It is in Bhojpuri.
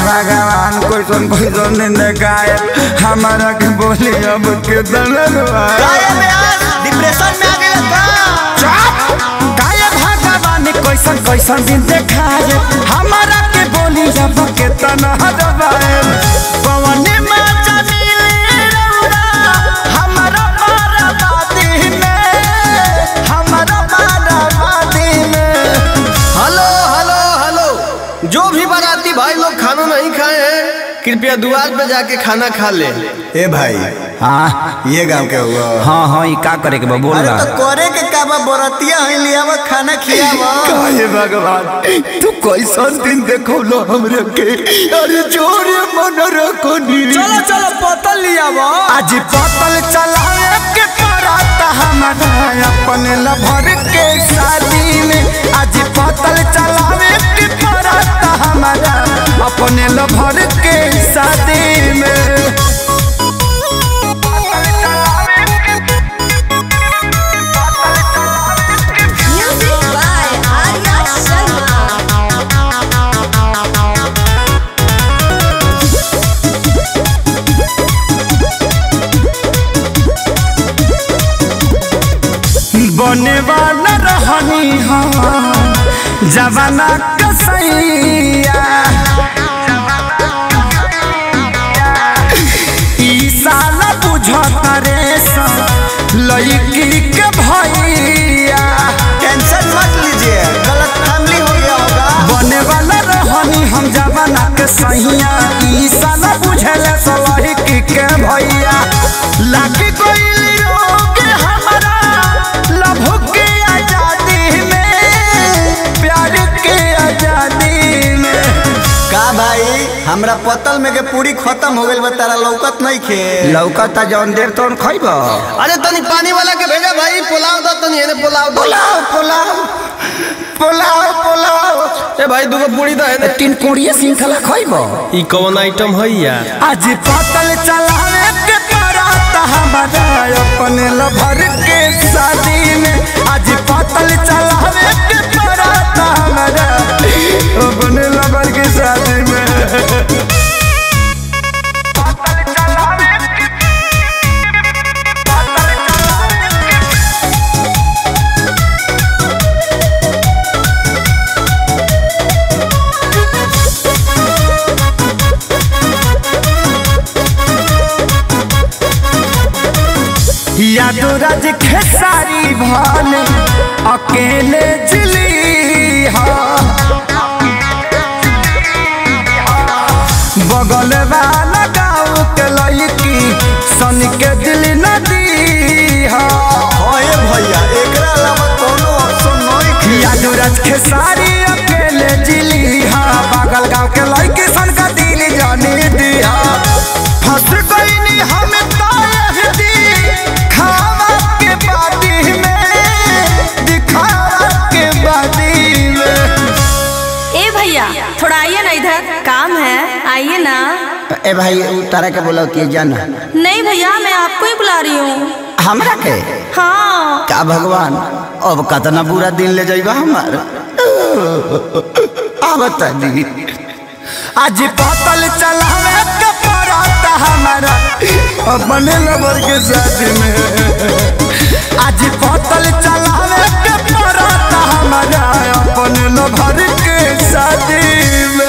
भगवान कैसन कैसन नींद गाय हमारा के बोली अब के दलवा डिप्रेशन में आ गए का काय भगवान कैसन कैसन दिन देखाए हमारा के बोली अब के तनहा दबाए पवन में जमीले रौरा हमारा बाराबादी में हमारा बाराबादी में हेलो हेलो हेलो जो भी बाराती भाई लोग खाना नहीं खाए हैं कृपया दुआर पे जाके खाना खा ले ए भाई हाँ ये गांव के हुआ हाँ हाँ ये का करे के बा बोल अरे रहा तो करे के का बा बरतिया है लियावा खाना खियावा काहे भगवान तू कैसन दिन देखो लो हमरे के अरे जोरे मन रखो नी चलो चलो बोतल लिया वो आज बोतल चलाए के पराता हमारा अपने लभर के शादी में आज बोतल चलावे के पराता हमारा अपने लभर के शादी में Music by Arya Sharma. बने वाला रहनी हम जवाना कसैया ई साला बुझत रे लड़की के भैया टेंशन मत लीजिए गलत फैमिली हो गया होगा बने वाला रहनी हम जवाना के सहिया ई साला बुझल लड़की के भैया लागी कोई रोग हमारा लभ के आजादी में प्यार के आजादी में का भाई हमरा पतल में के पूरी खत्म हो गइल बा तारा लौकत नहीं खे लौकता जौन देर तौन खैब अरे तनी पानी वाला के भेजा भाई पुलाव दो तनी एने पुलाव दो पुलाव पुलाव पुलाव पुलाव ए भाई दूगो पूरी दो एने तीन कोड़िए श्रृंखला खैब ई कौन आइटम है यार आज पतल चलावे के पराता हमारा अपने लभर के शादी में आज पतल चलावे के पराता हमारा अपने लभर के शादी में यादो राज खेसारी भाले अकेले जिली हा बगल वाला गाँव के लड़की सन के दिल नदी हा ओए भैया एकरा अलावा कोनो ऑप्शन नहीं खे यादो राज खेसारी अकेले जिली हा बगल गाँव के लड़की सन का दिल जानी दिया फंस गईनी हम तायहदी खावा के बादी में दिखावा के बादी में ए भैया थोड़ा आइए ना इधर काम है आइए ना ए भाई तारा के बोला कि जाना नहीं भैया मैं आपको ही बुला रही हूँ हमरा के हाँ का भगवान अब कतना बुरा दिन ले जाइबा हमार आवत दी आज पतल चलावे के पराता हमारा अपने लबर के साथ में आज पतल चलावे के पराता हमारा अपने लबर के शादी में